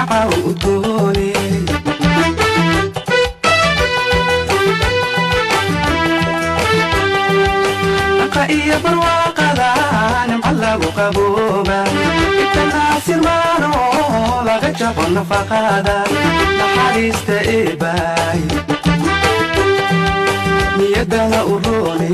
neeca udgoone dhaqa iyo barwaaqada nimca lagu qabooba itanaasirmaano laga jabo nafaqada naxariista eebaay niyadana u roone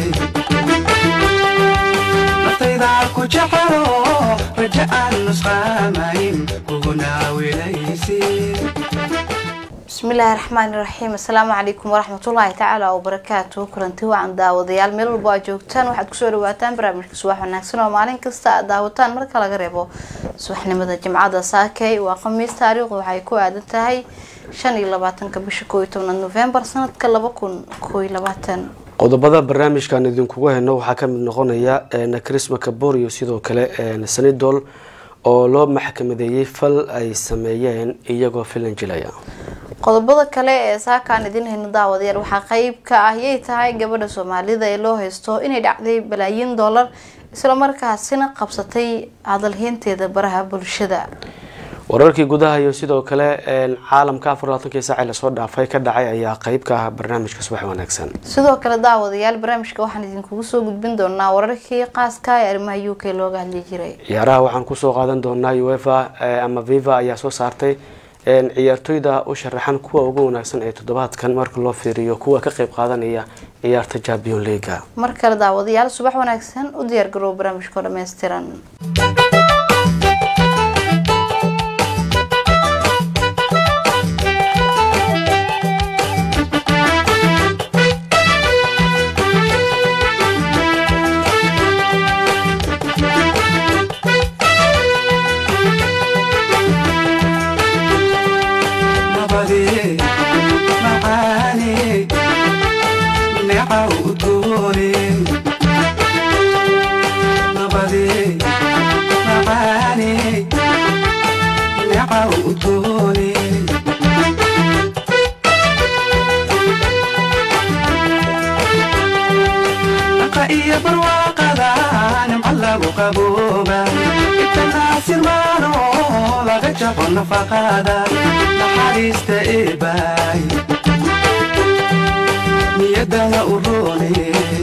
naftayda ku jecelo raja aan nusqaamayn kuguna wilaysin bismillaahi raxmaani raxiim assalaamu calaykum waraxmatullaahi tacaala wabarakaatu kulanti wacan daawadayaal meel walba aad joogtaan waxaad kusoo dhawaataan barnaamijka subax wanaagsan oo maalin kasta aad daawataan marka laga reebo subaxnimada jimcada saakey waa khamiis taariikhdu waxay ku aadan tahay shan iyo labaatanka bisha koo iyo tobnaad nofembar sanadka laba kun koo iyo labaatan qodobada barnaamijkan idinkugu heyno waxaa kamid noqonaya nakrisma kaborio sidoo kale sanidol oo loo maxkamadeeyey fal ay sameeyeen iyagoo filan jilaya qodobada kale ee saakaan idin hayno daawadayaal waxaa qeyb ka ah yay tahay gabadha soomaalida ee loo haysto inay dhacday balaayiin dollar islamarkaasina qabsatay hadalheynteeda baraha bulshada wararkii gudaha iyo sidoo kale caalamka afar labaatankii saaci lasoo dhaafay ka dhacay ayaa qeyb ka ah barnaamijka subax wanaagsan sidoo kale daawadayaal barnaamijka waxaan idinkugu soo gudbin doonaa wararkii qaaska ee arrimaha u k looga hadli jiray ciyaaraha waxaan kusoo qaadan doonaa uefa ama viva ayaa soo saartay ciyaartoyda u sharaxan kuwa ugu wanaagsan ee toddobaadkan marka loo fiiriyo kuwa ka qeyb qaadanaya ciyaarta champion leaga mar kale daawadayaal subax wanaagsan u diyaar garoow barnaamijkao dhammaystiran nabade macaane neeca udgoone nabade macaane neeca udgoone dhaqa iyo barwaaqada nimca lagu qabooba itanaasirmaano laga jabo nafaqada naxariista eebaay niyadana u roone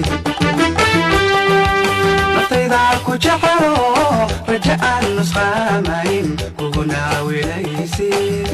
naftayda ku jecelo raja aan nusqaamayn kuguna wilaysin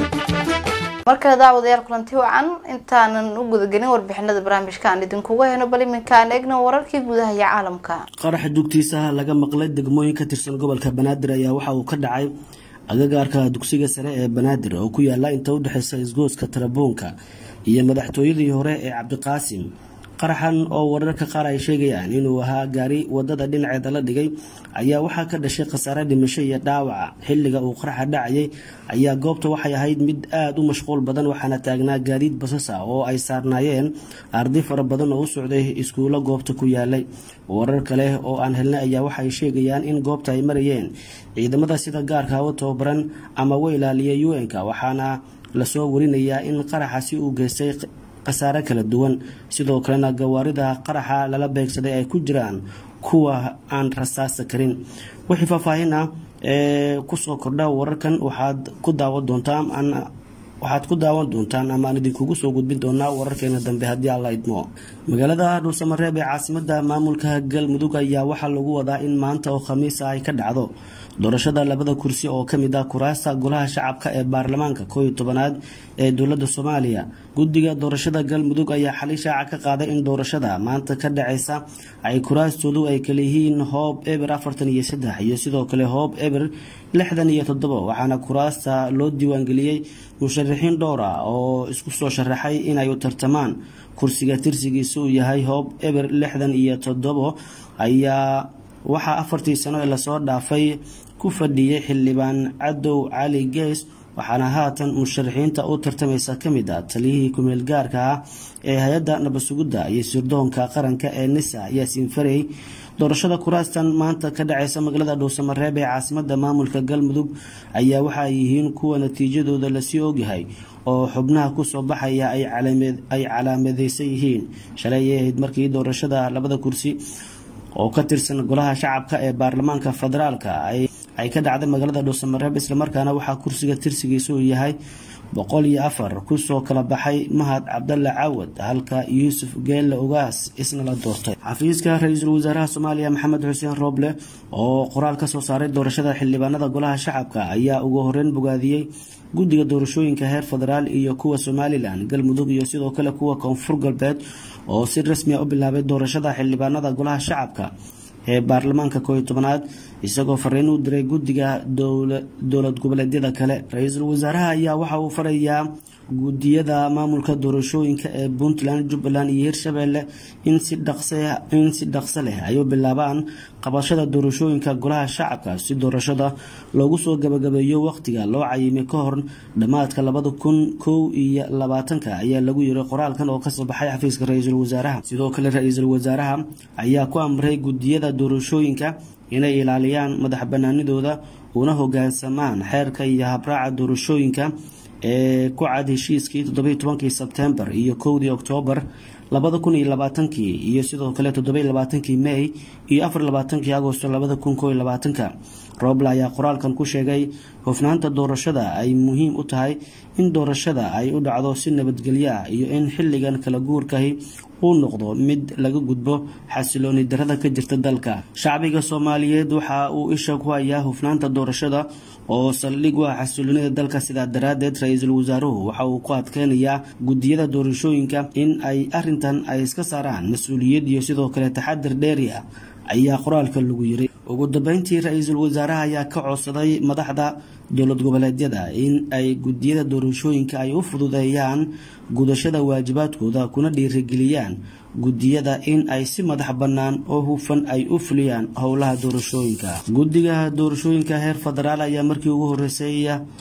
mar kale daawadayaal kulanti wacan intaanan u gudagelin warbixinada barnaamijka aan idinkugu heyno bal iminka aan eegno wararkii gudaha iyo caalamka qaraxa dugtiisaha laga maqlay degmooyin ka tirsan gobolka banaadir ayaa waxa uu ka dhacay agagaarka dugsiga sare ee banaadir oo ku yaala inta udhexeysa isgooska tarabuunka iyo madaxtooyadii hore ee cabdiqaasim qaraxan oo wararka qaar ay sheegayaan inuu ahaa gaari wadada dhinaceeda la dhigay ayaa waxaa ka dhashay khasaare dhimasho iyo dhaawaca xilliga uu qaraxa dhacayay ayaa goobta waxay ahayd mid aada u mashquul badan waxaana taagnaa gaadiid basas ah oo ay saarnaayeen arday fara badan oo u socday iskuulo goobta ku yaalay warar kale oo aan helnay ayaa waxay sheegayaan in goobta ay marayeen ciidamada sida gaarka u tababaran ama u ilaaliya un-ka waxaana lasoo warinayaa in qaraxasi uu geystay khasaare kala duwan sidoo kalena gawaarida qaraxa lala beegsaday ay ku jiraan kuwa aan rasaasa karin wixii faahfaahin ah ee kusoo kordha wararkan waxaad ku daawan doontaan waxaad ku daawan doontaan ama aan idinkugu soo gudbin doonaa wararkeena dambe haddii alla idmo magaalada dhuusamareeb ee caasimada maamulka galmudug ayaa waxaa lagu wadaa in maanta oo khamiisa ay ka dhacdo doorashada labada kursi oo kamid ah kuraasta golaha shacabka ee baarlamaanka koo iyo tobanaad ee dowlada soomaaliya guddiga doorashada galmudug ayaa xali shaaca ka qaaday in doorashada maanta ka dhaceysa ay kuraastoodu ay kaleyihiin hoob eber afartan iyo saddex iyo sidoo kale hoob eber lixdan iyo toddobo waxaana kuraasta loo diiwaangeliyey musharaxiin dhowr ah oo isku soo sharaxay inay u tartamaan kursiga tirsigiisa uu yahay hoob eber lixdan iyo toddobo ayaa waxaa afartii sano ee lasoo dhaafay ku fadhiyay xildhibaan cadow cali gees waxaana haatan musharaxiinta u tartamaysa kamid ah taliyihii kumeel gaarka ah ee hay-adda nabadsugidda iyo sirdoonka qaranka ee nisa yaasiin farey doorashada kuraastan maanta ka dhaceysa magaalada dhuusamareeb ee caasimada maamulka galmudug ayaa waxa ay yihiin kuwa natiijadooda lasii ogyahay oo xubnaha kusoo baxaya ay calaamadeysan yihiin shalay ay ahayd markii doorashada labada kursi oo ka tirsan golaha shacabka ee baarlamaanka federaalka ay ay ka dhacday magaalada dhuusamareeb islamarkaana waxaa kursiga tirsigiisa uu yahay boqol iyo afar kusoo kala baxay mahad cabdalla caawad halka yuusuf geelle ugaas isna la doortay xafiiska ra-iisul wasaaraha soomaaliya maxamed xuseen rooble oo qoraal kasoo saaray doorashada xildhibaanada golaha shacabka ayaa ugu horeyn bogaadiyey guddiga doorashooyinka heer federaal iyo kuwa somalilan galmudug iyo sidoo kale kuwa koonfur galbeed oo si rasmi a u bilaabay doorashada xildhibaanada golaha shacabka ee baarlamaanka kooiyo tobanaad isagoo fariin u diray guddiga dowlad goboleedyada kale ra-iisul wasaaraha ayaa waxa uu farayaa guddiyada maamulka doorashooyinka ee puntland jubbaland iyo hirshabelle in si in si dhaqso leh ay u bilaabaan qabashada doorashooyinka golaha shacabka si doorashada loogu soo gabagabeeyo waqtiga loo cayimay ka hor dhammaadka labada kun kow iyo labaatanka ayaa lagu yiri qoraalkan oo kasoo baxay xafiiska ra-iisul wasaaraha sidoo kale ra-iisul wasaaraha ayaa ku amray guddiyada doorashooyinka inay ilaaliyaan madax banaanidooda una hogaansamaan xeerka iyo habraaca doorashooyinka ee ku cad heshiiskii toddobiy tobankii sebtembar iyo kowdii oktoobar labada kun iyo labaatankii iyo sidoo kale toddobiy labaatankii may iyo afar labaatankii agosto labada kun koo iyo labaatanka rooble ayaa qoraalkan ku sheegay hufnaanta doorashada ay muhiim u tahay in doorashada ay u dhacdo si nabadgelyo ah iyo in xilligan kala guurkahi uu noqdo mid laga gudbo xasilooni darada ka jirta dalka shacbiga soomaaliyeed waxa uu isha ku hayaa hufnaanta doorashada oo saldhig u ah xasiloonida dalka sidaa daraadeed ra-iisul wasaaruhu waxa uu ku adkeynayaa guddiyada doorashooyinka in ay arintan ay iska saaraan mas-uuliyad iyo sidoo kale taxadir dheeri ah ayaa qoraalka lagu yiri ugu dambeyntii ra-iisul wasaaraha ayaa ka codsaday madaxda dowlad goboleedyada in ay guddiyada doorashooyinka ay u fududeeyaan gudashada waajibaadkooda kuna dhiirigeliyaan guddiyada in ay si madax bannaan oo hufan ay u fuliyaan howlaha doorashooyinka guddiga doorashooyinka heer federaal ayaa markii ugu horeysay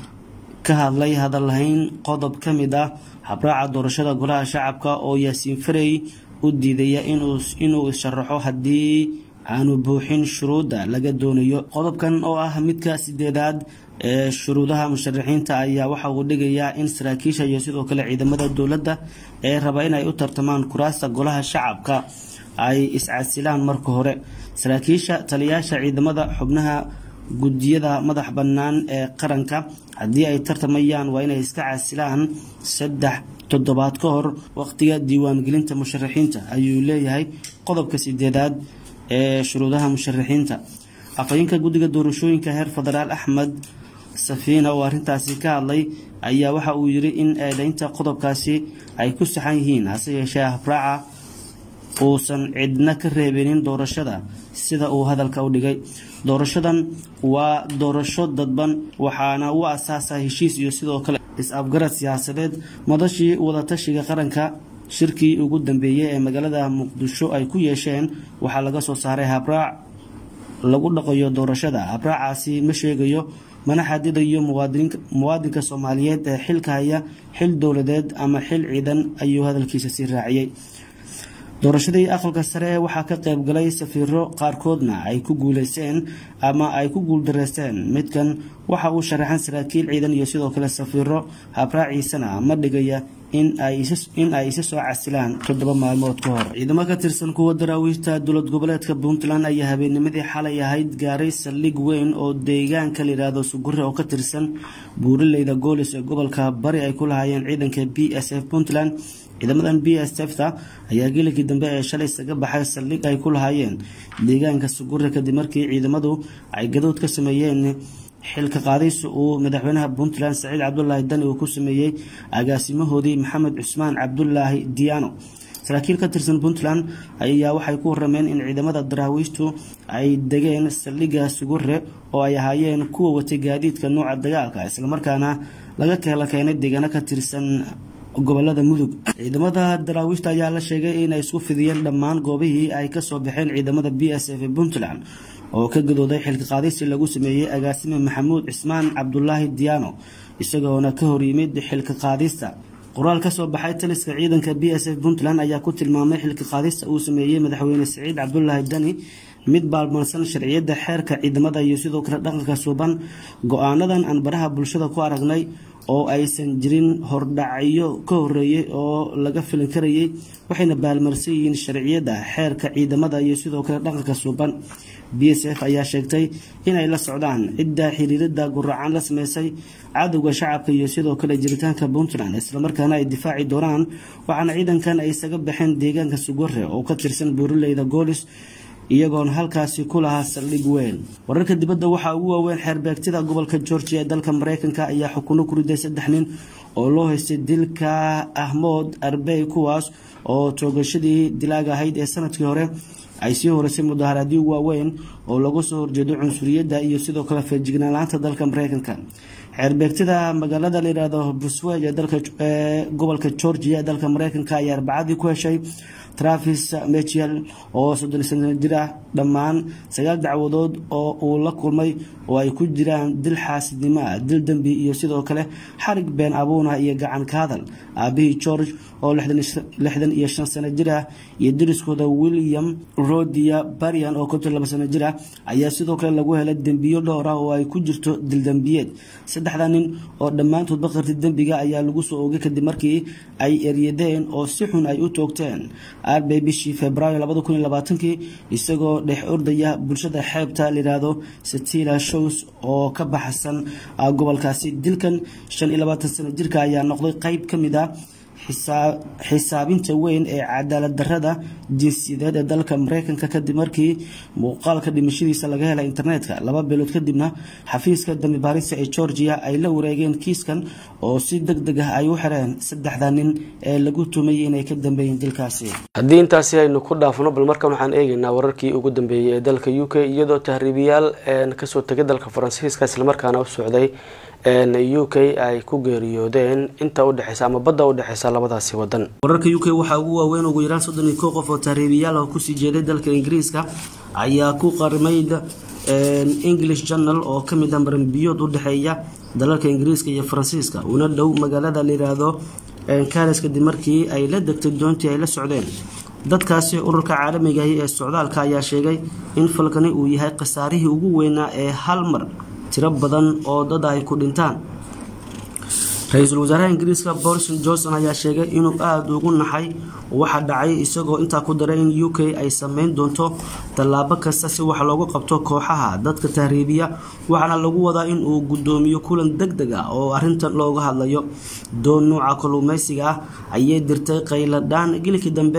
ka hadlay hadalhayn qodob ka mid ah habraaca doorashada golaha shacabka oo yaasiin farey u diidaya inuu isharaxo haddii aanu buuxin shuruudda laga doonayo qodobkan oo ah midka sideedaad ee shuruudaha musharaxiinta ayaa waxa uu dhigayaa in saraakiisha iyo sidoo kale ciidamada dowladda ee raba inay u tartamaan kuraasta golaha shacabka ay iscasilaan marka hore saraakiisha taliyaasha ciidamada xubnaha guddiyada madax bannaan ee qaranka haddii ay tartamayaan waa inay iska casilaan saddex toddobaad ka hor waqtiga diiwaangelinta musharaxiinta ayuu leeyahay qodobka sideedaad ee shuruudaha musharaxiinta afhayeenka guddiga doorashooyinka heer federaal axmed safiina oo arrintaasi ka hadlay ayaa waxa uu yiri in eedeynta qodobkaasi ay ku saxan yihiin hase yeeshee habraaca uusan cidna ka reebinin doorashada sida uu hadalka u dhigay doorashadan waa doorasho dadban waxaana u asaasa heshiis iyo sidoo kale is-afgarad siyaasadeed madashii wadatashiga qaranka shirkii ugu dambeeyey ee magaalada muqdisho ay ku yeesheen waxaa laga soo saaray habraac lagu dhaqayo doorashada habraacaasi ma sheegayo mana xadidayo muwaadinka soomaaliyeed ee xilka haya xil dowladeed ama xil ciidan ayuu hadalkiisa sii raaciyey doorashadii aqalka sare waxaa ka qayb galay safiiro qaarkoodna ay ku guuleysteen ama ay ku guuldareysteen midkan waxa uu sharaxan saraakiil ciidan iyo sidoo kale safiiro habraaciisana ma dhigaya in ay isa soo casilaan toddoba maalmood ka hor ciidamo ka tirsan kuwa daraawiishta dowlad goboleedka puntland ayaa habeennimadii xalay ahayd gaaray saldhig weyn oo deegaanka layidhaahdo sugure oo ka tirsan buurileyda goolis ee gobolka bari ay ku lahaayeen ciidanka b s f puntland ciidamadan b s fta ayaa gelikii dambe ee shalay isaga baxay saldhig ay ku lahaayeen deegaanka sugure kadib markii ciidamadu ay gadood ka sameeyeen xilka qaadaysi uu madaxweynaha puntland saciid cabdulaahi dani uu ku sameeyey agaasimahoodii maxamed cusmaan cabdulaahi diyaano saraakiil ka tirsan puntland ayaa waxay ku warameen in ciidamada daraawiishtu ay degeen saldhigga sugure oo ay ahaayeen kuwa watay gaadiidka nooca dagaalka islamarkaana laga keela keenay deegaano ka tirsan gobolada mudug ciidamada daraawiishta ayaa la sheegay inay isku fidiyeen dhammaan goobihii ay kasoo baxeen ciidamada b s f ee puntland oo ka gadooday xilka qaadisi lagu sameeyey agaasime maxamuud cismaan cabdulaahi diyaano isagoona ka horyimid xilka qaadista qoraal kasoo baxay taliska ciidanka b s f puntland ayaa ku tilmaamay xilka qaadista uu sameeyey madaxweyne saciid cabdulaahi dani mid baalmarsan sharciyada xeerka ciidamada iyo sidoo kale dhaqanka suuban go-aanadan aan baraha bulshada ku aragnay oo aysan jirin hordhacyo ka horeeyay oo laga filin karayay waxayna baalmarsan yihiin sharciyada xeerka ciidamada iyo sidoo kale dhaqanka suuban b s f ayaa sheegtay inay la socdaan cidda xiriirada guracan la sameysay cadowga shacabka iyo sidoo kale jiritaanka puntland islamarkaana ay difaaci doonaan waxaana ciidankan ay isaga baxeen deegaanka sugore oo ka tirsan buuraleyda goolis iyagoona halkaasi ku lahaa saldhig weyn wararka dibadda waxaa ugu waaweyn xeerbeegtida gobolka georgia ee dalka mareykanka ayaa xukuno ku riday saddex nin oo loo haystay dilka ahmood arbey kuwaas oo toogashadii dilaaga ahayd ee sanadkii hore ay sii horeysay mudaharaadyo waaweyn oo lagu soo horjeedo cunsuriyadda iyo sidoo kale feejignaalaanta dalka mareykanka xeerbeegtida magaalada layihahdo busweg ee gobolka georgia ee dalka mareykanka ayaa arbacadii ku heshay travis michel oo soddon sano jir ah dhammaan sagaal dacwadood oo uu la kulmay oo ay ku jiraan dil xaasidnimo ah dil dembi iyo sidoo kale xarig been abuuna iyo gacan ka hadal aabihii george oo lixdan iyo shan sano jir ah iyo dariskooda william rodia barian oo konton laba sano jir ah ayaa sidoo kale lagu helay dembiyo dhowr ah oo ay ku jirto dildembiyeed saddexda nin oo dhammaantood baqarti dembiga ayaa lagu soo oogay kadib markii ay eryadeen oo si xun ay u toogteen arbay bishii februaayo labada kun iyo labaatankii isagoo dhex ordaya bulshada xeebta layihahdo satila shows oo ka baxsan gobolkaasi dilkan shan iyo labaatan sano jirka ayaa noqday qeyb ka mid a xisaabinta weyn ee cadaalad darada jinsiyadeed ee dalka mareykanka kadib markii muuqaalka dhimashadiisa laga helay internetka laba bilood kadibna xafiiska dambi baarista ee georgia ay la wareegeen kiiskan oo si deg deg ah ay u xireen saddexda nin ee lagu tumayay inay ka dambeeyeen dilkaasi haddii intaasi aynu ku dhaafno bal markan waxaan eegaynaa wararkii ugu dambeeyey ee dalka u k iyadoo tahriibiyaal kasoo tegay dalka faransiiska islamarkaana u socday u k ay ku geeriyoodeen inta udhexeysa ama badda udhexeysa labadaasi wadan wararka u k waxaa ugu waaweyn ugu yaraan soddon iyo kow qof oo tahriibiyaal ah kusii jeeday dalka ingiriiska ayaa ku qarimay english journal oo kamid ah maranbiyood u dhexeeya dalalka ingiriiska iyo faransiiska una dhow magaalada layidhaahdo karis kadib markii ay la degtay doontii ay la socdeen dadkaasi ururka caalamigahi ee socdaalka ayaa sheegay in falkani uu yahay khasaarihii ugu weynaa ee hal mar tiro badan oo dad ay ku dhintaan ra-iisul wasaaraha ingiriiska boris johnson ayaa sheegay inuu aada ugu naxay waxa dhacay isagoo intaa ku daray in u k ay sameyn doonto tallaabo kasta si wax loogu qabto kooxaha dadka tahriibiya waxaana lagu wadaa in uu guddoomiyo kulan deg deg ah oo arintan looga hadlayo doon nuuca kalluumeysiga ah ayay dirtay qayladhaan gilikii dambe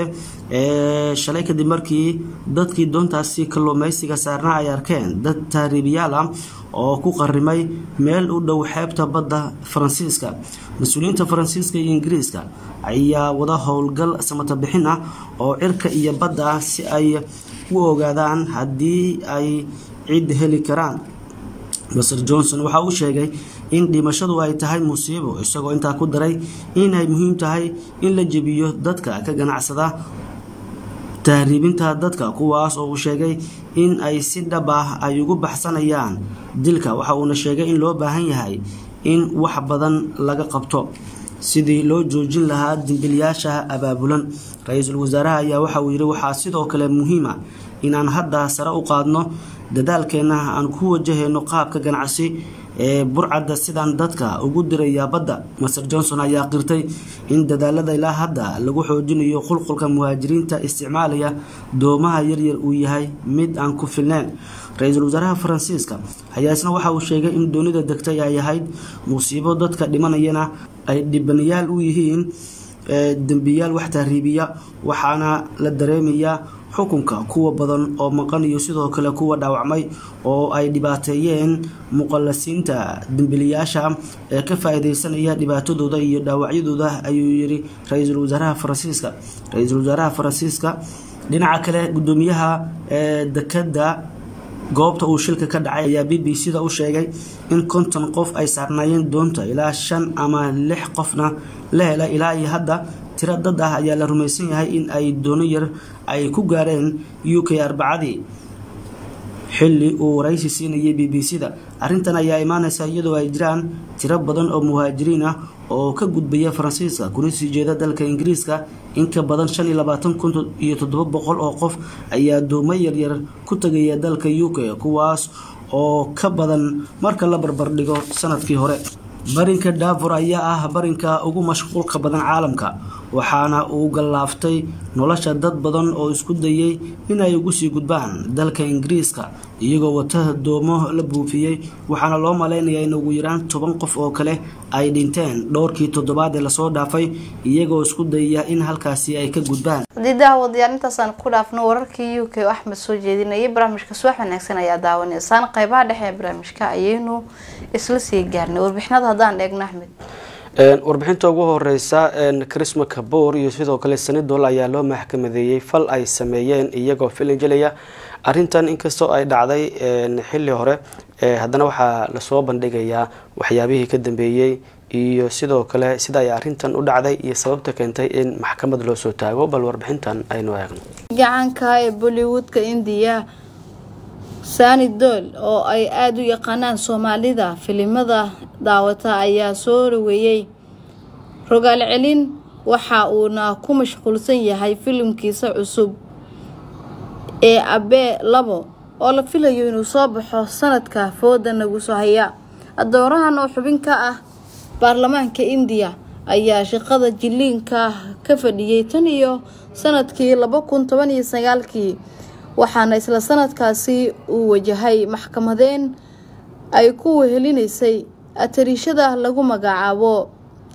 ee shalay kadib markii dadkii doontaasi kalluumeysiga saarnaa ay arkeen dad tahriibiyaal ah oo ku qarimay meel u dhow xeebta badda faransiiska mas-uuliyiinta faransiiska iyo ingiriiska ayaa wada howlgal samata bixin ah oo cirka iyo badda ah si ay u ogaadaan haddii ay cid heli karaan maser johnson waxa uu sheegay in dhimashadu ay tahay musiibo isagoo intaa ku daray inay muhiim tahay in la jebiyo dadka ka ganacsada tahriibinta dadka kuwaas oo uu sheegay in ay si dhab ah ay ugu baxsanayaan dilka waxa uuna sheegay in loo baahan yahay in wax badan laga qabto sidii loo joojin lahaa dimbilyaasha abaabulan ra-iisul wasaaraha ayaa waxa uu yidhi waxaa sidoo kale muhiima inaan hadda sare u qaadno dadaalkeenna aan ku wajahayno qaabka ganacsi ee burcadda sidaan dadka ugu diraya badda maser johnson ayaa qirtay in dadaalada ilaa hadda lagu xoojinayo qulqulka muhaajiriinta isticmaalaya doomaha yaryar uu yahay mid aan ku filneyn ra-iisul wasaaraha faransiiska ayaa isna waxa uu sheegay in doonida degtay ay ahayd musiibo dadka dhimanayana ay dhibanayaal u yihiin dembiyaal wax tahriibiya waxaana la dareemayaa xukunka kuwa badan oo maqan iyo sidoo kale kuwa dhaawacmay oo ay dhibaateeyeen muqallasiinta dembiliyaasha ee ka faa-iideysanaya dhibaatadooda iyo dhaawacyadooda ayuu yiri ra-iisul wasaaraha faransiiska ra-iisul wasaaraha faransiiska dhinaca kale gudoomiyaha ee dekada goobta uu shilka ka dhacay ayaa b b c da u sheegay in konton qof ay saarnaayeen doonta ilaa shan ama lix qofna la hela ilaa iyo hadda tiro dad ah ayaa la rumaysan yahay in ay doono yar ay ku gaareen u k arbacadii xilli uu waraysi siinayay b b c da arrintan ayaa imaaneysa iyadoo ay jiraan tiro badan oo muhaajiriin ah oo ka gudbaya faransiiska kuna sii jeeda dalka ingiriiska in ka badan shan iyo labaatan kun iyo toddoba boqol oo qof ayaa duumo yaryar ku tagaya dalka u k kuwaas oo ka badan marka la barbardhigo sanadkii hore barinka daafur ayaa ah barinka ugu mashquulka badan caalamka waxaana uu gallaaftay nolosha dad badan oo isku dayay inay ugu sii gudbaan dalka ingiriiska iyagoo wata doomo la buufiyey waxaana loo maleynayaa in ugu yaraan toban qof oo kale ay dhinteen dhowrkii toddobaad ee lasoo dhaafay iyagoo isku dayaya in halkaasi ay ka gudbaan haddii daawadayaal intaasaan ku dhaafno wararkii u k oo axmed soo jeedinayay barnaamijka subax wanaagsan ayaa daawanaysaan qeybaha dhexe ee barnaamijka ayaynu isla sii gaarnay warbixinada haddaan eegno axmed warbixinta ugu horeysa chrisma kaboor iyo sidoo kale sanidol ayaa loo maxkamadeeyey fal ay sameeyeen iyagoo filin jelaya arintan inkastoo ay dhacday xili hore haddana waxaa lasoo bandhigayaa waxyaabihii ka dambeeyey iyo sidoo kale sida ay arintan u dhacday iyo sababta keentay in maxkamad loo soo taago bal warbixintan aynu eegno gacanka ee bollywoodka indiya sani dool oo ay aada u yaqaanaan soomaalida filimada daawata ayaa soo dhaweeyey rogaal celin waxa uuna ku mashquulsan yahay filimkiisa cusub ee abee labo oo la filayo inuu soo baxo sanadka fooda nagu soo haya adoorahan oo xubin ka ah baarlamaanka indiya ayaa shaqada jiliinka ka fadhiyey tan iyo sanadkii laba kun toban iyo sagaalkii waxaana isla sanadkaasi uu wajahay maxkamadeen ay ku wehelinaysay atariishada lagu magacaabo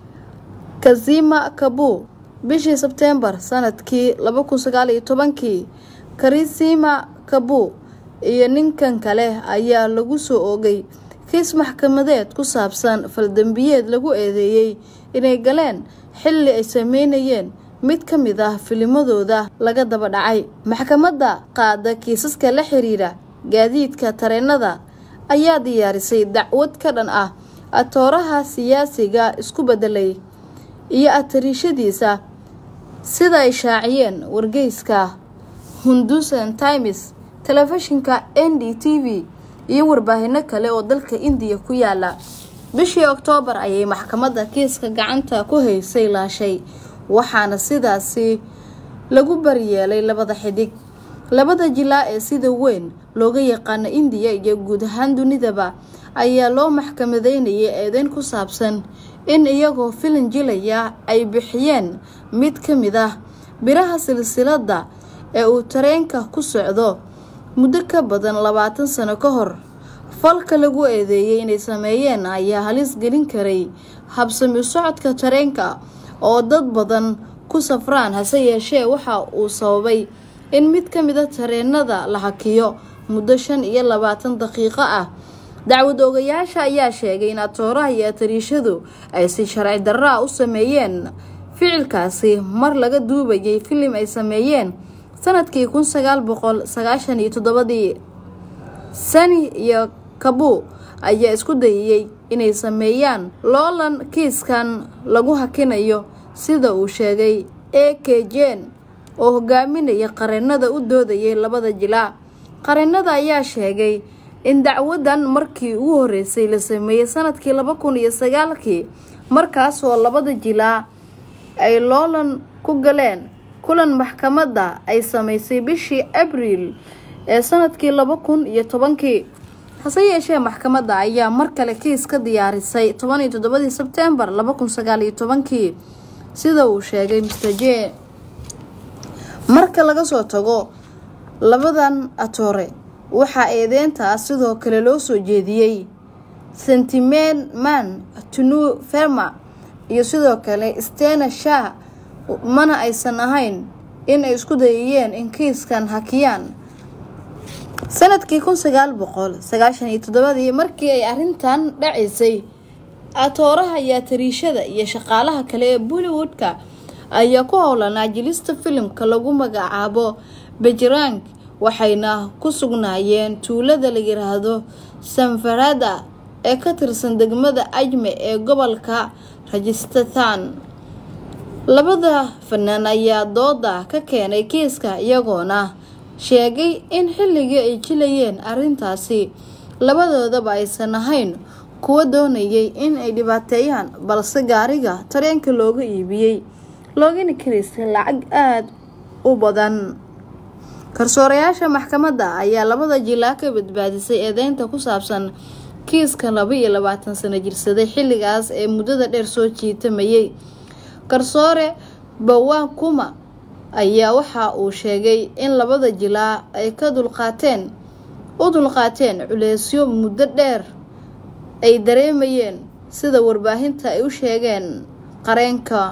kazima kabu bishii sebteembar sanadkii laba kun sagaal iyo tobankii karisima kabu iyo ninkan kale ayaa lagu soo oogay kiis maxkamadeed ku saabsan faldambiyeed lagu eedeeyey inay galeen xilli ay sameynayeen mid ka mid ah filimadooda laga daba dhacay maxkamadda qaada kiisaska la xiriira gaadiidka tareenada ayaa diyaarisay dacwad ka dhan ah atooraha siyaasiga isku bedelay iyo atariishadiisa sida ay shaaciyeen wargeyska hundusan times telefishinka n d t v iyo warbaahino kale oo dalka indiya ku yaala bishii oktoobar ayay maxkamadda kiiska gacanta ku haysay laashay waxaana sidaasi lagu baryeelay labada xidig labada jilaa ee sida weyn looga yaqaano indiya iyo guud ahaan dunidaba ayaa loo maxkamadeynayay eedeyn ku saabsan in iyagoo filin jilaya ay bixiyeen mid ka mid ah biraha silsiladda ee uu tareenka ku socdo muddo ka badan labaatan sano ka hor falka lagu eedeeyey inay sameeyeen ayaa halis gelin karay habsami u socodka tareenka oo dad badan ku safraan hase yeeshee waxa uu sababay in mid ka mida tareenada la hakiyo muddo shan iyo labaatan daqiiqo ah dacwad oogayaasha ayaa sheegay in atooraha iyo atariishadu ay si sharci darraa u sameeyeen ficilkaasi mar laga duubayay filim ay sameeyeen sanadkii kun sagaal boqol sagaashan iyo toddobadii sani iyo kabu ayaa isku dayayey inay sameeyaan loolan kiiskan lagu hakinayo sida uu sheegay a k jen oo hogaaminaya qareenada u doodayay labada jilaa qareenada ayaa sheegay in dacwadan markii ugu horeysay la sameeyey sanadkii laba kun iyo sagaalkii markaasoo labada jilaa ay loolan ku galeen kulan maxkamadda ay sameysay bishii abriil ee sanadkii laba kun iyo tobankii hase yeeshee maxkamadda ayaa mar kale kiis ka diyaarisay toban iyo toddobadii sebtembar laba kun sagaal iyo tobankii sida uu sheegay mr j marka laga soo tago labadan atoore waxaa eedeyntaas sidoo kale loo soo jeediyey sentimen man tunu ferma iyo sidoo kale stena shah mana aysan ahayn in ay isku dayayeen in kiiskan hakiyaan sanadkii kun sagaal boqol sagaashan iyo toddobadii markii ay arrintan dhacaysay atooraha iyo atariishada iyo shaqaalaha kale ee bollywoodka ayaa ku howlanaa jilista filimka lagu magacaabo bejrang waxayna ku sugnaayeen tuulada la yiraahdo sanfarada ee ka tirsan degmada ajme ee gobolka rajistan labada fanaan ayaa dooda ka keenay kiiska iyagoona sheegay in xilligii ay jilayeen arrintaasi labadoodaba aysan ahayn kuwa doonayay in ay dhibaateeyaan balse gaariga tareenka looga iibiyey loogana karaystay lacag aada u badan garsoorayaasha maxkamadda ayaa labada jilaa ka badbaadisay eedeynta ku saabsan kiiska laba iyo labaatan sano jirsaday xilligaas ee muddada dheer soo jiitamayay garsoore bawakuma ayaa waxa uu sheegay in labada jilaa ay ka dulqaateen u dulqaateen culeysyo muddo dheer ay dareemayeen sida warbaahinta ay u sheegeen qareenka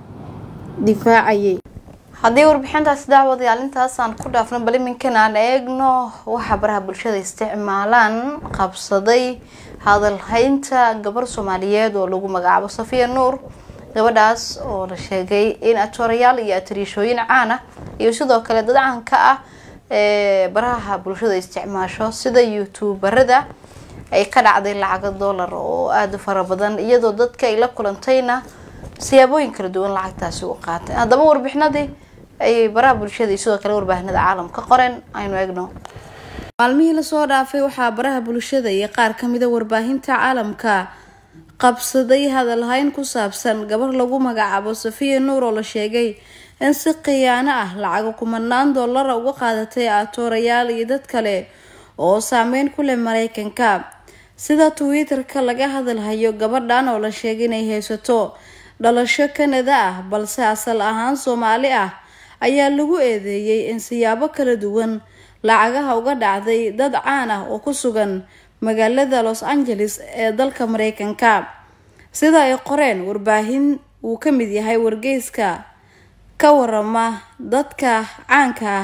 difaacayay haddii warbixintaasi daawadayaal intaasaan ku dhaafno bal iminkan aan eegno waxaa baraha bulshada isticmaalaan qabsaday hadalhaynta gabar soomaaliyeed oo lagu magacaabo safiya nuur gabadhaas oo la sheegay in atoorayaal iyo atariishooyin caan ah iyo sidoo kale dad caanka ah ee baraha bulshada isticmaasho sida youtuberada ay ka dhacday lacaga dollar oo aada u fara badan iyadoo dadka ay la kulantayna siyaabooyin kala duwan lacagtaasi u qaatay haddaba warbixinadii ayay baraha bulshada iyo sidoo kale warbaahinada caalamka qoreen aynu eegno maalmihii lasoo dhaafay waxaa baraha bulshada iyo qaar kamida warbaahinta caalamka qabsaday hadalhayn ku saabsan gabar lagu magacaabo safiya nuur oo la sheegay in si khiyaano ah lacago kumanaan dollara uga qaadatay atoorayaal iyo dad kale oo saameyn ku leh mareykanka sida twitter-ka laga hadalhayo gabadhan oo la sheegay inay haysato dhalasho kanada ah balse asal ahaan soomaali ah ayaa lagu eedeeyey in siyaabo kala duwan lacagaha uga dhacday dad caan ah oo ku sugan magaalada los angeles ee dalka mareykanka sida ay qoreen warbaahin uu ka mid yahay wargeyska ka warama dadka caanka ah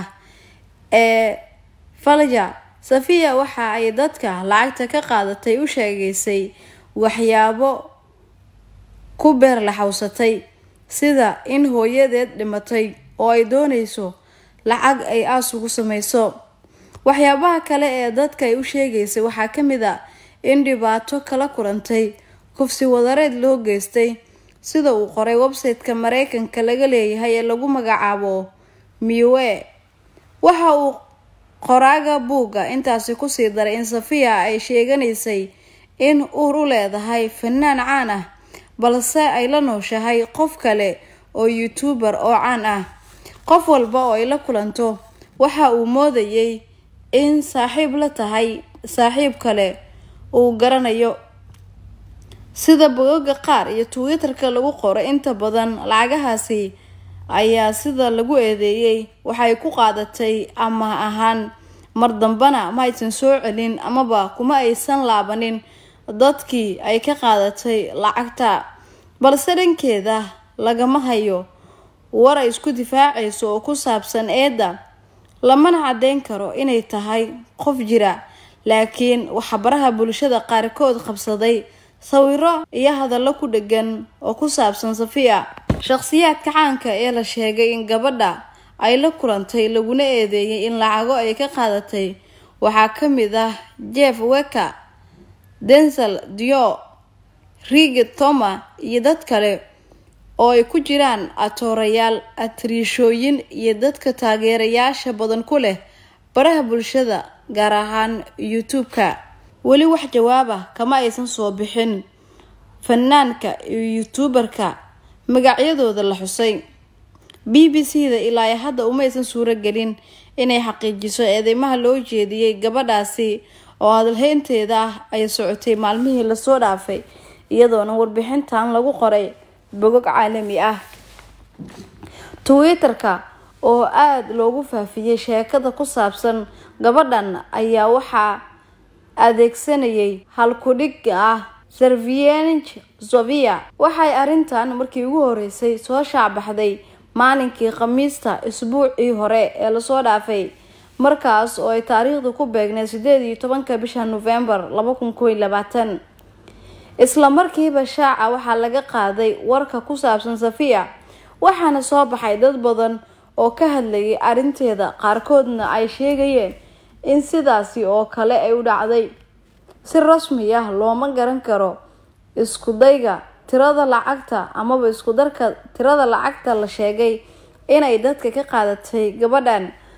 ee falja safiya waxa ay dadka lacagta ka qaadatay u sheegaysay waxyaabo ku beer laxawsatay sida in hooyadeed dhimatay oo ay doonayso lacag ay aas ugu sameyso waxyaabaha kale ee dadka ay u sheegaysay waxaa ka mid a in dhibaato kala kulantay kufsi wadareed loo geystay sida uu qoray website-ka mareykanka laga leeyahay ee lagu magacaabo miwe waxa uu qoraaga buugga intaasi kusii daray in safiya ay sheeganaysay in uur u leedahay fanaan caan ah balse ay la nooshahay qof kale oo youtuber oo caan ah qof walba oo ay la kulanto waxa uu moodayay in saaxiib la tahay saaxiib kale uu garanayo sida bogoga qaar iyo twitter-ka lagu qoro inta badan lacagahaasi ayaa sida lagu eedeeyey waxay ku qaadatay ama ahaan mar dambana ma aysan soo celin amaba kuma aysan laabanin dadkii ay ka qaadatay lacagta balse dhankeeda lagama hayo war ay isku difaacayso oo ku saabsan eedda lamana caddeyn karo inay tahay qof jira laakiin waxaa baraha bulshada qaarkood qabsaday sawiro iyo hadallo ku dhegan oo ku saabsan safiya shaqsiyaadka caanka ee la sheegay in gabadha ay la kulantay laguna eedeeyay in lacago ay ka qaadatay waxaa ka mid ah jeff weka densel dio rigid toma iyo dad kale oo ay ku jiraan atoorayaal atriishooyin iyo dadka taageerayaasha badan ku leh baraha bulshada gaar ahaan youtube-ka weli wax jawaab ah kama aysan soo bixin fanaanka iyo youtuberka magacyadooda la xusay b b c da ilaa ay hadda uma aysan suuro gelin inay xaqiijiso eedeymaha loo jeediyey gabadhaasi oo hadalhaynteeda ah ay socotay maalmihii lasoo dhaafay iyadoona warbixintan lagu qoray bogog caalami ah twitter-ka oo aada loogu faafiyey sheekada ku saabsan gabadhan ayaa waxaa adeegsanayay halkudhig ah servienge sofia waxay arrintan markii ugu horeysay soo shaacbaxday maalinkii khamiista isbuucii hore ee lasoo dhaafay markaas oo ay taariikhdu ku beegnay sideed iyo tobanka bisha novembar laba kun kow iyo labaatan isla markiiba shaaca waxaa laga qaaday warka ku saabsan safiya waxaana soo baxay dad badan oo ka hadlayay arrinteeda qaarkoodna ay sheegayeen in sidaasi oo kale ay u dhacday si rasmi ah looma garan karo isku dayga tirada lacagta amaba isku darka tirada lacagta la sheegay inay dadka ka qaadatay gabadhan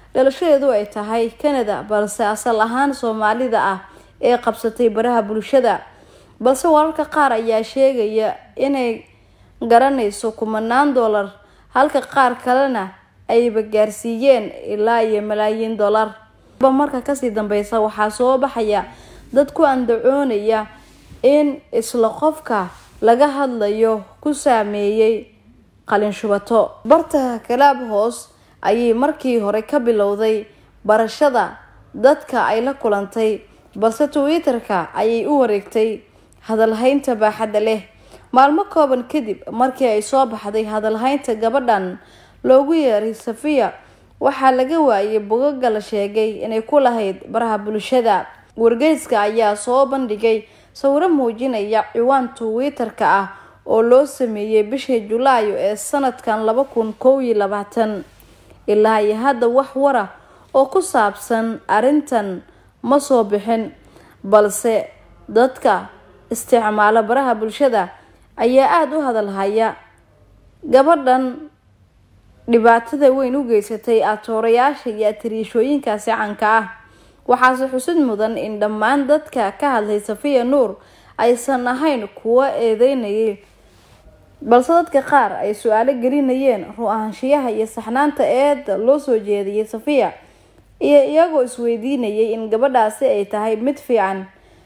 dhalashadeedu ay tahay canada balse asal ahaan soomaalida ah ee qabsatay baraha bulshada balse wararka qaar ayaa sheegaya inay garanayso kumanaan dollar halka qaar kalena ayba gaarsiiyeen ilaa iyo malaayiin dollar ba marka kasii dambeysa waxaa soo baxaya dad ku andacoonaya in isla qofka laga hadlayo ku saameeyey qalin shubato barta kalaab hoos ayay markii hore ka bilowday barashada dadka ay la kulantay balse twitter-ka ayay u wareegtay hadalhaynta baaxadda leh maalmo kooban kadib markii ay soo baxday hadalhaynta gabadhan loogu yeeray safiya waxaa laga waayay bogaga la sheegay inay ku lahayd baraha bulshada wargeyska ayaa soo bandhigay sawiro muujinaya ciwaan twitter-ka ah oo loo sameeyey bishii julaayo ee sanadkan laba kun kow iyo labaatan ilaa iyo hadda wax wara oo ku saabsan arrintan ma soo bixin balse dadka isticmaala baraha bulshada ayaa aada u hadalhaya gabadhan dhibaatada weyn u geysatay atoorayaasha iyo atariishooyinkaasi canka ah waxaase xusid mudan in dhammaan dadka ka hadlay safiya nuur aysan ahayn kuwo eedeynayay balse dadka qaar ay su-aalo gelinayeen ru-ahaanshiyaha iyo saxnaanta eeda loo soo jeediyay safiya iyo iyagoo isweydiinayay in gabadhaasi ay tahay mid fiican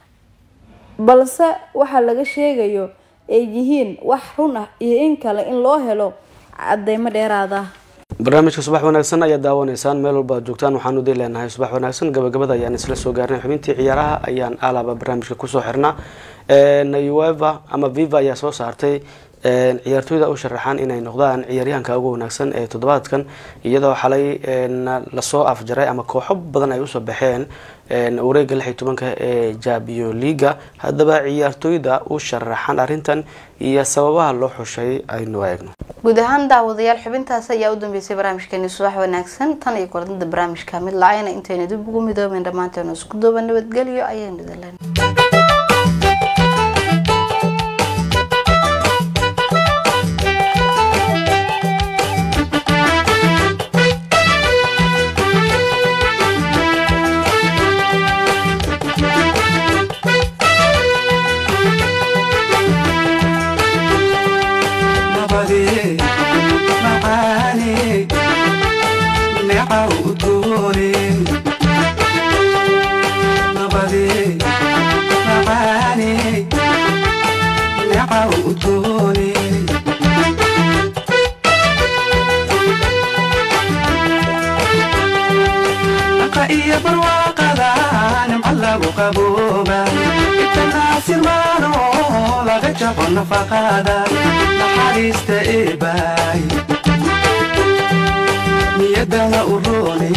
balse waxaa laga sheegayo ay yihiin wax run ah iyo in kale in loo helo cadeymo dheeraad ah barnaamijka subax wanaagsan ayaad daawanaysaan meel walba ad joogtaan waxaanu dii leenahay subax wanaagsan gabagabada ayaan isla soo gaarnay xubintii ciyaaraha ayaan alaba barnaamijka kusoo xirnaa ueva ama viva ayaa soo saartay ciyaartooyda u sharaxaan inay noqdaan ciyaaryahanka ugu wanaagsan ee toddobaadkan iyadoo xalay lasoo afjaray ama kooxo badan ay usoo baxeen wareega lix iyo tobanka ee jabio liga haddaba ciyaartooyda u sharaxan arrintan iyo sababaha loo xushay aynu eegno guud ahaan daawadayaal xubintaas ayaa u dambeysay barnaamijkeeni subax wanaagsan tan iyo kulantada barnaamijka mid lacayna intayna dib ugu midooben dhammaanteenu isku duuba nabadgelyo ayaynu idin leen nabadee macaane neeca udgoone nabadee macaane neeca udgoone naqa iyo barwaaqada nimca lagu qabooba itanaasirmaano laga jabo nafaqada naxariista eebaay niyadana u roone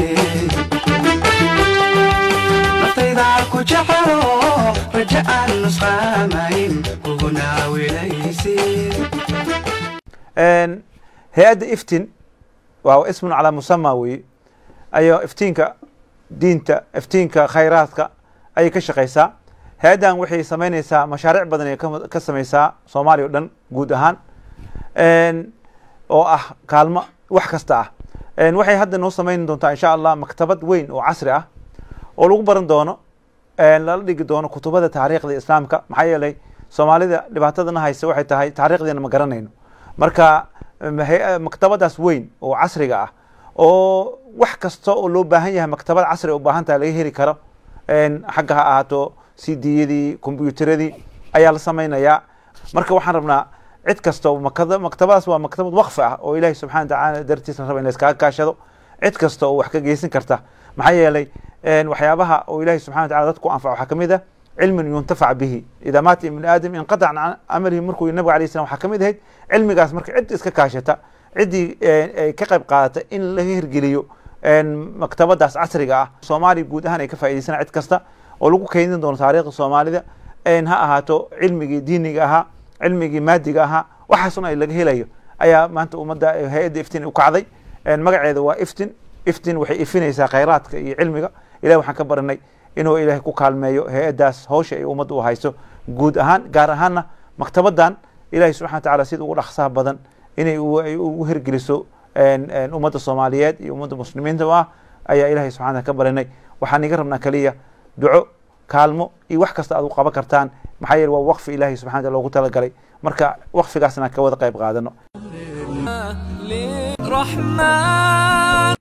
naftayda ku jecelo raja aan nusqaamayn kuguna wilaysid hay-adda iftin waa ismun calaa musama weye ayo iftiinka diinta iftiinka khayraadka ayay ka shaqeysaa hay-addan waxay sameyneysaa mashaariic badan ay ka- ka sameysaa soomaaliya o dhan guud ahaan oo ah kaalmo wax kasta ah waxay hadda noo sameyn doontaa insha allah maktabad weyn oo casri ah oo lagu baran doono lala dhigi doono kutubada taariikhda islaamka maxaa yeelay soomaalida dhibaatadana haysa waxay tahay taariikhdeena ma garanayno marka hay- maktabadaas weyn oo casriga ah oo wax kasta oo loo baahan yahay maktabad casri u baahan tahay laga heli karo xagga ha ahaato cd-yadii combyuteradii ayaa la sameynayaa marka waxaan rabnaa cid kasta oo makada- maktabadaas waa maktabad waqfi ah oo ilaahi subxana watacaala dartiisa la raba in la iskaga kaashado cid kasta oo wax ka geysan karta maxaa yeelay waxyaabaha oo ilaahi subxana watacala dadku anfac waxaa kamid ah cilmin yuntafac bihi idaa maata ibnu aadam inqatac can amalihi markuu nabiga alayh salam waxaa kamid ahayd cilmigaas marka cid iska kaashata ciddii ay ka qayb qaadata in laga hirgeliyo maktabadaas casriga ah soomaaliya guud ahaan ay ka faa'idaysana cid kasta oo lagu keydin doono taariikhda soomaalida ha ahaato cilmigii diiniga ahaa cilmigii maadiga ahaa waxaasun ay laga helayo ayaa maanta ummadda hay-adda iftin u kacday magaceeda waa iftin iftin waxay ifinaysaa khayraadka iyo cilmiga ilahi waxaan ka baranay inuu ilaahay ku kaalmeeyo hay-addaas hawsha ay ummadda u hayso guud ahaan gaar ahaanna maktabadan ilahi subxana watacaala sida ugu dhaqsaha badan inay ay ugu hirgeliso ummadda soomaaliyeed iyo ummadda muslimiinta ah ayaa ilaahay subxana ka barinay waxaan iga rabnaa keliya duco kaalmo iyo wax kasta aad u qaban kartaan maxaa yeele waa waqfi ilaahay subxana wataala loogu talagalay marka waqfigaasna ka wada qayb qaadano رحمن